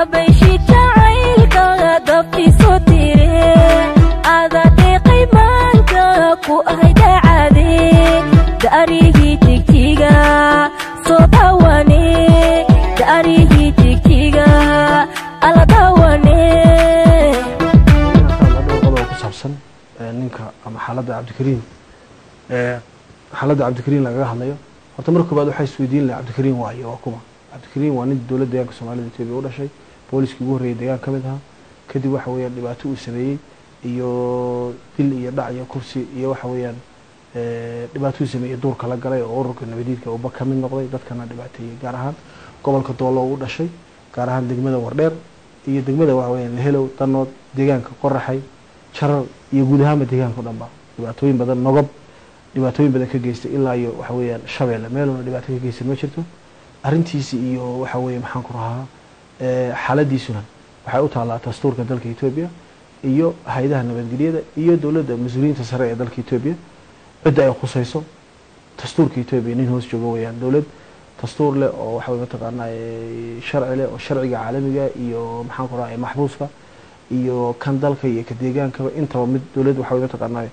dabayshi jacaylka dabtiisu tire ada deeqay maanka ku ahay dacade daarihii jigjiga soo dawane daarihii jigjiga ala dawane qodob ku saabsan ninka ama xaaladda cabdikariim xaaladda cabdikariim lagaga hadlayo horta marka koobaad waxaa isweydiin laha cabdikariim waayo waa kuma cabdikariim waa nin dowladda deegaanka soomaalida etoobiya u dhashay booliskii ugu horreeyay deegaan ka mid ahaa kadib waxa weeyaan dhibaato uu sameeyey iyo dil iyo dhac iyo kursi iyo waxa weeyaan dhibaato uu sameeyey duurka la galay oo ururka nabadiidka uba ka mid noqday dadkana dhibaateeyey gaar ahaan gobolka doolo u dhashay gaar ahaan degmada wardheer iyo degmada waxa weeyaan helow danood deegaanka qoraxay jarar iyo guud ahaanba deegaanka o dhan ba dhibaatooyin badan nogob dhibaatooyin badan ka geystay ilaa iyo waxa weeyaan shabeelle meeluna dhibaato ka geysan ma jirto arrintiisi iyo waxa weeye maxaan ku rahaa xaaladiisuna waxay u taallaa dastuurka dalka etoobiya iyo hay-adaha nabadgelyada iyo dowladda mas-uuliyiinta sare ee dalka etoobiya cidda ay khusayso dastuurka etoobiya nin hoos joogo weeyaan dowlad dastuur leh oo waxa weye mataqaanaa sharci leh oo sharciga caalamiga iyo maxaan ku rahaa maxbuuska iyo kan dalka iyo ka deegaankaba intaba mid dowladd waxa weye mataqaanaa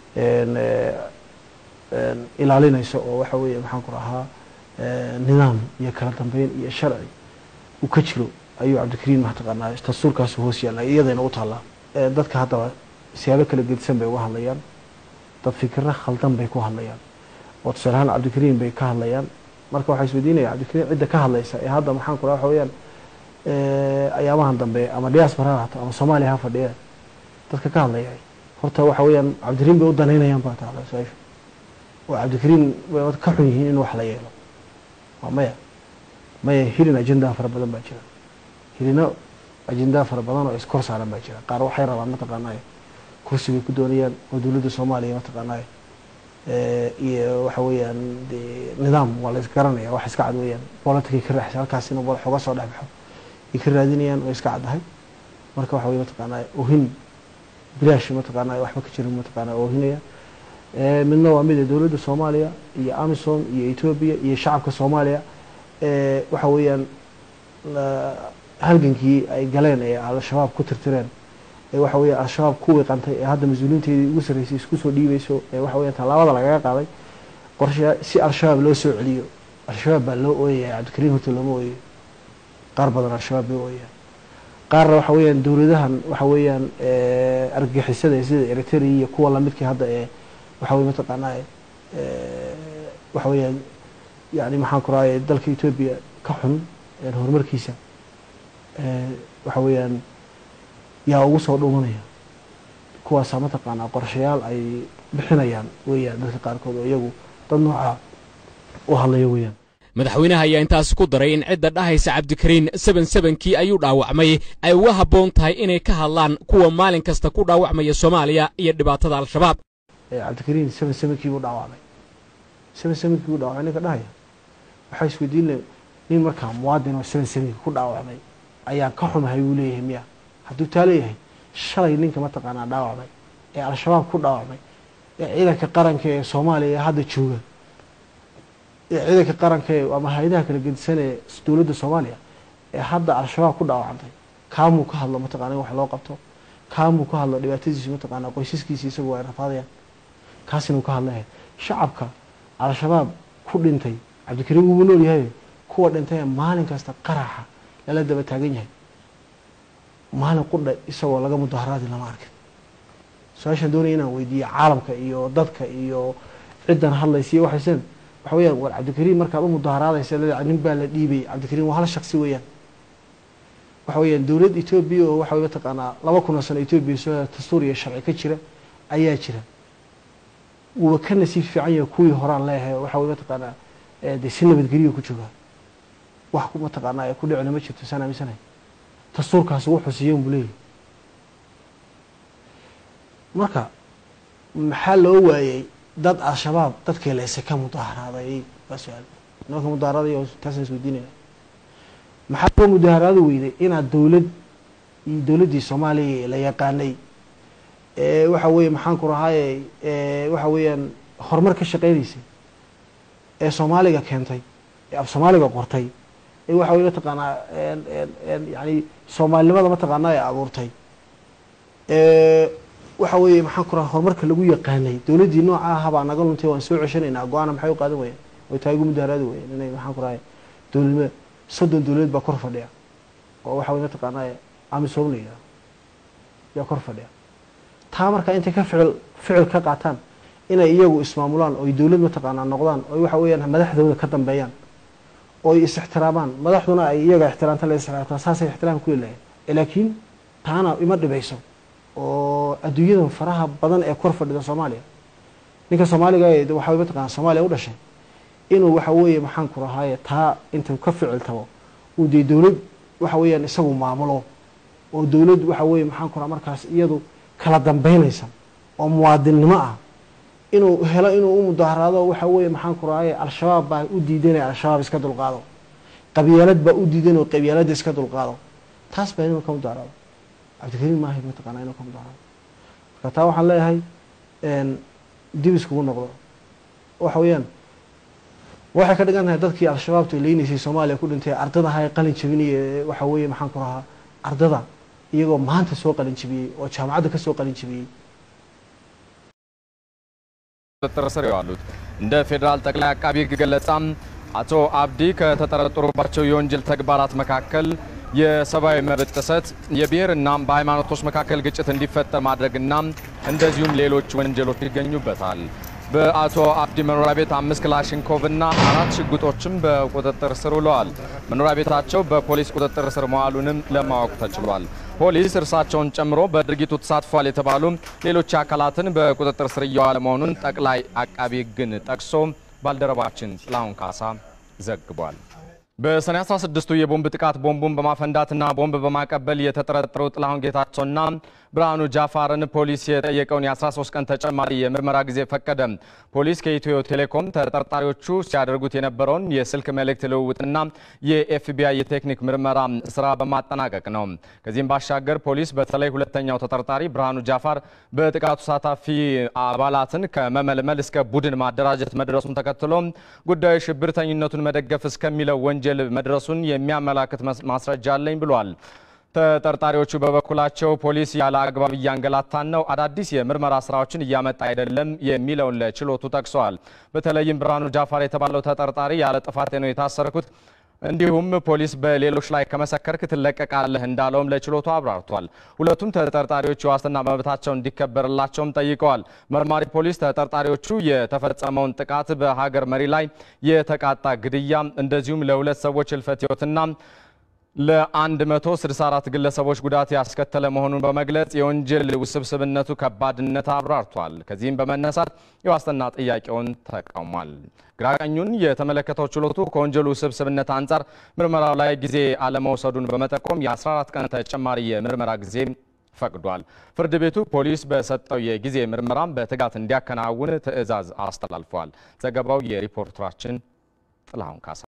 ilaalinayso oo waxa weeye maxaan ku rahaa nidaam iyo kala dambeyn iyo sharci uu ka jiro ayuu cabdikariim mataqaanaa dastuurkaasu hoos yaalla iyadayna u taallaa dadka haddaba siyaabo kala gedisan bay uga hadlayaan dad fikiro khaldan bay ku hadlayaan oo tusaale ahaan cabdikariim bay ka hadlayaan marka waxaa isweydiinaya cabdikariim cidda ka hadlaysa ee hadda maxaan ku raha waxa weeyaan ayaamahan dambe ama diaspora ha haato ama soomaaliya ha fadhiya dadka ka hadlaya horta waxa weeyaan cabdikariim bay u danaynayaan baa taala su-aasha oo cabdikariim bay ka xun yihiin in wax la yeelo waa maya maya hilin ajendaa fara badan baa jira hilino ajendaa fara badan oo iskor saaran baa jira qaar waxay rabaan mataqaanaa kursi bay ku doonayaan oo dowladda soomaaliya mataqaanaa iyo waxa weeyaan de nidaam waa la isgaranaya wax iska cad weeyaan politicay ka raaxsa halkaas inuu xoga soo dhex baxo ay ka raadinayaan oo iska caddahay marka waxa weye mataqaanaa ohin bilaash mataqaanaa waxba ka jirin mataqaanaa oohinaya midna waa mid dowladda soomaaliya iyo amisom iyo etoobiya iyo shacabka soomaaliya waxa weeyaan halgankii ay galeen ee al-shabaab ku tirtireen ee waxa weya al-shabaab ku wiiqantay ee hadda mas-uuliinteedii ugu sarreysay isku soo dhiibeyso ee waxa weya tallaabada lagaga qaaday qorsha si al-shabaab loo soo celiyo al-shabaab baa loo ooyaya cabdikariim horta looma ooyayo qaar badan al-shabaab loo ooyaya qaarna waxa weeyaan dowladahan waxa weeyaan argagixisada sida eritrea iyo kuwa lamidkii hadda ee waxa weye mataqaanaa waxa weeyaan yani maxaan ku rahay dalka etoobiya ka xun horumarkiisa waxa weeyaan yaa ugu soo dhumanaya kuwaasaa mataqaanaa qorshayaal ay bixinayaan weeyaan dadka qaarkood oo iyagu dad noocaa u hadlaya weeyaan madaxweynaha ayaa intaasi ku daray in cidda dhahaysa cabdikariin seben sebenkii ayuu dhaawacmay ay uga habboon tahay inay ka hadlaan kuwa maalin kasta ku dhaawacmaya soomaaliya iyo dhibaatada al-shabaab cabdikariin seben sebenkii buu dhaawacmay seben sebenkii buu dhaawacmay ninka dhahaya waxaa isweydiin le nin markaa muwaadin oo seben sebenkii ku dhaawacmay ayaan ka xumahay buu leeyahay miya hadduu taa leeyahay shalay ninka mataqaanaa dhaawacmay ee al-shabaab ku dhaawacmay ee ciidanka qaranka ee soomaaliya ee hadda jooga ee ciidanka qaranka ee ama hay-adaha kala gedisan ee dowladda soomaaliya ee hadda al-shabaab ku dhaawacantay kaamuu ka hadlo mataqana in wax loo qabto kaamuu ka hadlo dhibaatadiisu mataqaanaa qoysaskiisi isagu ay rafaadayaan kaas inuu ka hadlaya shacabka al-shabaab ku dhintay cabdikariim wuubu nool yahay kuwa dhintay maalin kasta qaraxa lala daba taagan yahay maalin qudha isagoo laga mudaharaadi lama arkin su-aashaan doonaya inaan weydiiyo caalamka iyo dadka iyo ciddan hadlaysa iyo waxaysan waxa weyaan war cabdikariim markaad u mudaharaadaysa nin baa la dhiibay cabdikariim waa hal shaksi weeyaan waxa weyaan dowlad etoobiya oo waxa mataqaanaa laba kun oo sano etoobiya soo dastuur iyo sharci ka jira ayaa jira wuuba ka nasiib fiican yahay kuwii horaan leeyahay waxa wey mataqaanaa dee si nabadgeliya ku joogaa wax mataqaanaa ku dhicina ma jirto saan aaminsanahay dastuurkaasi wuxuu siiyan buu leeyahy marka maxaa loo waayey dad al-shabaab dadkii leyse ka mudaharaaday waa su-aal nimanka mudaharaaday taasaan isweydiinayna maxaa loo mudaharaadi weyday inaad dowlad iyo dowladdii soomaaliya la yaqaanay ee waxa weeye maxaan ku rahaaye waxa weeyaan horumar ka shaqeynaysay ee soomaaliga keentay ee af soomaaliga qortay ee waxa weye mataqaanaa en en en yani soomaalinimada mataqaanaa ee abuurtay ee waxa weeye maxaan ku raha horumarka lagu yaqaanay dowladdii nooca aha baa naga luntay waan soo ceshanaynaa go-aana maxay u qaadan wayeen way taagu mudaaraadi wayeen inay maxaan ku rahay dowladnimo soddon dowladeed baa kor fadhiya oo waxa weye mataqaanaa amisom la yidhaha yaa kor fadhiya taa marka intay ka ficil ficil ka qaataan inay iyagu ismaamulaan oo ay dowlad mataqaanaa noqdaan oo waxa weeyaan madaxdooda ka dambeeyaan oo ay is-ixtiraamaan madaxduna ay iyaga ixtiraamta la ixtiraamtaa saasay ixtiraam ku leeyahay laakiin taana ima dhibayso oo adduunyada faraha badan ee kor fadhida soomaaliya ninka soomaaliga ee waxa weye mataqaanaa soomaaliya u dhashay inuu waxa weeye maxaan ku rahaaye taa intuu ka ficil tabo uu dee dowlad waxa weeyaan isagu maamulo oo dowlad waxa weeye maxaan ku raha markaas iyadu kala dambeynaysa oo muwaadinnimo ah inuu helo inuu u mudaaharaado waxa weeye maxaan ku rahaye al-shabaab baa u diidanaya al-shabaab iska dulqaado qabyaalad baa u diidan oo qabyaaladda iska dulqaado taas baa inuu ka mudaaharaado cabdikariim maahayd mataqaanaa inuu ka mudaaharaado marka taa waxaan leeyahay dib iskugu noqdo waxa weeyaan waxay ka dhigan tahay dadkii al-shabaabtu ay leynaysay soomaaliya ku dhintay ardadaha ee qalin jabinaya ee waxa weeye maxaan ku rahaa ardada iyagoo maanta soo qalin jabiyey oo jaamacadda ka soo qalin jabiyey ቁጥጥር ስር የዋሉት እንደ ፌዴራል ጠቅላይ አቃቢ ሕግ ገለጻም አቶ አብዲ ከተጠረጠሩባቸው የወንጀል ተግባራት መካከል የሰብአዊ መብት ጥሰት፣ የብሔርና በሃይማኖቶች መካከል ግጭት እንዲፈጠር ማድረግና እንደዚሁም ሌሎች ወንጀሎች ይገኙበታል። በአቶ አብዲ መኖሪያ ቤት አምስት ክላሽንኮቭና አራት ሽጉጦችም በቁጥጥር ስር ውለዋል። መኖሪያ ቤታቸው በፖሊስ ቁጥጥር ስር መዋሉንም ለማወቅ ተችሏል። ፖሊስ እርሳቸውን ጨምሮ በድርጊቱ ተሳትፏል የተባሉ ሌሎች አካላትን በቁጥጥር ስር እየዋለ መሆኑን ጠቅላይ አቃቢ ሕግን ጠቅሶ ባልደረባችን ጥላሁን ካሳ ዘግቧል። በሰኔ 16ቱ የቦምብ ጥቃት ቦምቡን በማፈንዳትና ቦምብ በማቀበል የተጠረጠሩ ጥላሁን ጌታቸውና ብርሃኑ ጃፋርን ፖሊስ የጠየቀውን የ13 ቀን ተጨማሪ የምርመራ ጊዜ ፈቀደ። ፖሊስ ከኢትዮ ቴሌኮም ተጠርጣሪዎቹ ሲያደርጉት የነበረውን የስልክ መልእክት ልውውጥና የኤፍቢአይ የቴክኒክ ምርመራ ስራ በማጠናቀቅ ነው። ከዚህም ባሻገር ፖሊስ በተለይ ሁለተኛው ተጠርጣሪ ብርሃኑ ጃፋር በጥቃቱ ተሳታፊ አባላትን ከመመልመል እስከ ቡድን ማደራጀት መድረሱን ተከትሎ ጉዳዩ ሽብርተኝነቱን መደገፍ እስከሚለው ወንጀል መድረሱን የሚያመላክት ማስረጃ አለኝ ብሏል። ተጠርጣሪዎቹ በበኩላቸው ፖሊስ ያለ አግባብ እያንገላታን ነው፣ አዳዲስ የምርመራ ስራዎችን እያመጣ አይደለም የሚለውን ለችሎቱ ጠቅሰዋል። በተለይም ብርሃኑ ጃፋር የተባለው ተጠርጣሪ ያለ ጥፋቴ ነው የታሰርኩት እንዲሁም ፖሊስ በሌሎች ላይ ከመሰከርክ ትለቀቃለህ እንዳለውም ለችሎቱ አብራርቷል። ሁለቱም ተጠርጣሪዎች የዋስትና መብታቸው እንዲከበርላቸውም ጠይቀዋል። መርማሪ ፖሊስ ተጠርጣሪዎቹ የተፈጸመውን ጥቃት በሀገር መሪ ላይ የተቃጣ ግድያ እንደዚሁም ለሁለት ሰዎች ህልፈተ ህይወትና ለ164 ግለሰቦች ጉዳት ያስከተለ መሆኑን በመግለጽ የወንጀል ውስብስብነቱ ከባድነት አብራርቷል። ከዚህም በመነሳት የዋስትና ጥያቄውን ተቃውሟል። ግራቀኙን የተመለከተው ችሎቱ ከወንጀሉ ውስብስብነት አንጻር ምርመራው ላይ ጊዜ አለመውሰዱን በመጠቆም የ14 ቀን ተጨማሪ የምርመራ ጊዜ ፈቅዷል። ፍርድ ቤቱ ፖሊስ በሰጠው የጊዜ ምርመራም በትጋት እንዲያከናውን ትዕዛዝ አስተላልፏል። ዘገባው የሪፖርተራችን ጥላሁን ካሳ